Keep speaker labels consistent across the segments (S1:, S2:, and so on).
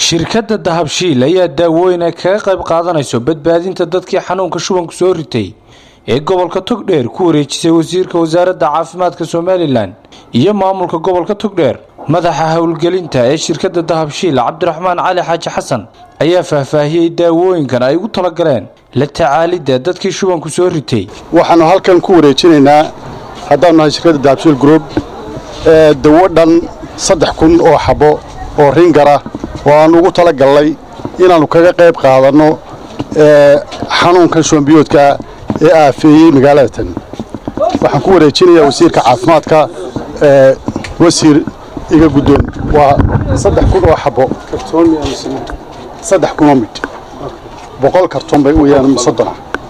S1: shirkadda dahabshiil ayaa daawooyin ay kaga qayb qaadanayso badbaadinta dadkii xanuunka shubanku soo ritay ee gobolka togdheer ku wareejisay wasiirka wasaaradda caafimaadka somalilan iyo maamulka gobolka togdheer madaxa howlgelinta ee shirkadda dahabshiil cabdiraxmaan cali xaaji xasan ayaa faahfaahiyey daawooyinkan ay ugu talagaleen la tacaalidda dadkii shubanku soo ritay
S2: waxaannu halkan ku wareejinaynaa haddaanu nahay shirkadda dahabshiil group ee dawo dhan saddex kun oo xabbo oo ringara oo aannu ugu tala gallay inaannu kaga qayb qaadanno xanuunkan shubanbiyoodka ee aafeeyey magaalada tan waxaan ku wareejinayaa wasiirka caafimaadka wasiir iga guddoon waa saddex kun oo xabbo saddex kunoo midh boqol karton bay weyaan soddona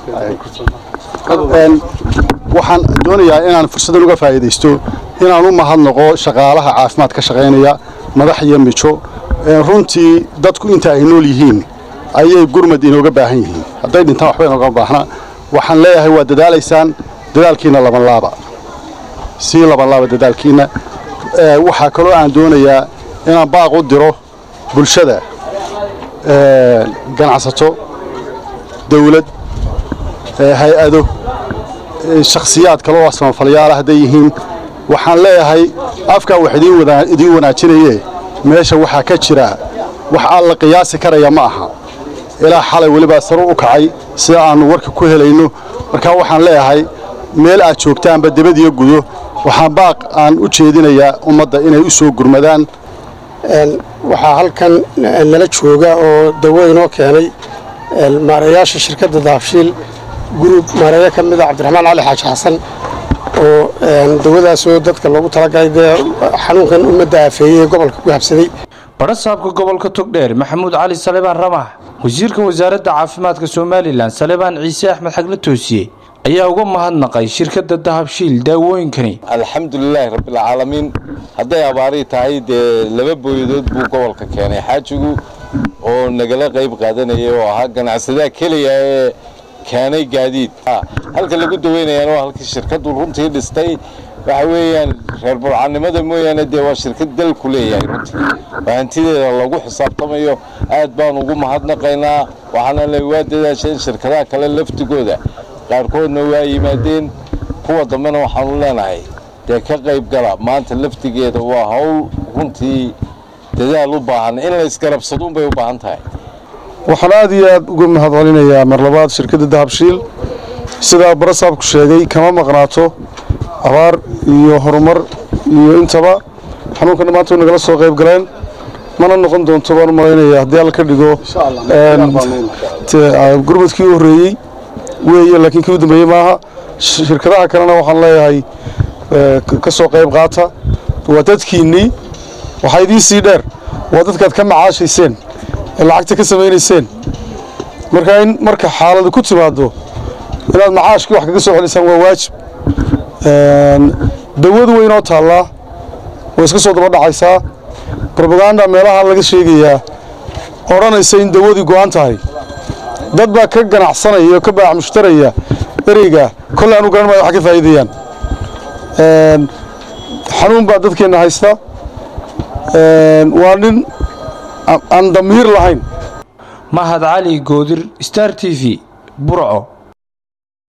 S2: waxaan doonayaa inaan fursaddan uga faa'iidaysto inaan u mahadnaqo shaqaalaha caafimaad ka shaqaynaya madax iyo mijo runtii dadku inta ay nool yihiin ayay gurmad inooga baahan yihiin hadday dhintaan waxba inooga baahna waxaan leeyahay waa dadaalaysaan dadaalkiina labanlaaba sii labanlaaba dadaalkiina waxaa kaloo aan doonayaa inaan baaq u diro bulshada ganacsato dawlad hay-ado shakhsiyaad kale oo samafalyaala hadday yihiin waxaan leeyahay afkaa wax idiin wanaajinaye meesha waxaa ka jira wax aan la qiyaasi karaya ma aha ilaa xalay welibaa saru u kacay sida aannu warka ku helayno markaa waxaan leeyahay meel aad joogtaanba debadiyo gudo waxaan baaq aan u jeedinayaa ummadda inay u soo gurmadaan
S3: waxaa halkan nala jooga oo dawo inoo keenay maareeyaasha shirkadda dahabshiil gurub maareeyo ka mida cabdiraxmaan cali xaaji xasan oo dawadaasoo dadka loogu talagalay dee xanuunkan ummadda aafeeyey ee gobolka ku habsaday
S1: badhasaabka gobolka togdheer maxamuud cali salebaan ramax wasiirka wasaaradda caafimaadka somalilan salebaan ciise axmed xagle toosiye ayaa uga mahadnaqay shirkadda dahabshiil daawooyinkani
S4: alxamdulilaahi rabbilcaalamiin hadday abaarii tahay dee laba booyadood buu gobolka keenay xaajigu oo nagala qayb qaadanayay oo ahaa ganacsadaha keliya ee keenay gaadiid halka lagu daweynayaana waa halkii shirkaddu runtii dhistay waxa weeyaan reer burcannimada mooyaane dee waa shirkad dalku leeyahay runtii waa hantideeda lagu xisaabtamayo aad baan ugu mahadnaqaynaa waxaana le waa dadaasheen shirkadaha kale laftigooda qaarkoodna waa yimaadeen kuwa dambena waxaanu leenahay dee ka qayb gala maanta laftigeeda waa hawl runtii dadaal u baahan in la isgarabsaduunbay u baahan tahay
S5: waxaan aad iyo aad uga mahadcelinayaa mar labaad shirkadda dahabshiil sidaa barasaabku sheegay kama maqnaato abaar iyo horumar iyo intaba xanuunkan maanta way nagala soo qayb galeen mana noqon doonto baan u malaynaya haddii alla ka dhigo gurmadkii u horreeyey weeye laakiin kii u dambeeyey maaha shirkadaha kalena waxaan leeyahay ka soo qayb qaata waa dadkiinnii waxaa idiin sii dheer waa dadkaad ka macaashayseen ee lacagta ka samaynayseen markaa in marka xaaladu ku timaaddo inaad macaashkii wax kaga soo celisaan waa waajib dawadu way inoo taallaa way iska soo daba dhacaysaa robaganda meelaha laga sheegayaa odhanaysa in dawadii go'an tahay dad baa ka ganacsanaya oo ka baac mushtaraya ereyga kolle anu garan maayo wax ka faa'iidayaan xanuun baa dadkeenna haysta waa nin aan damiir lahayn
S1: mahad cali goodir star t v burco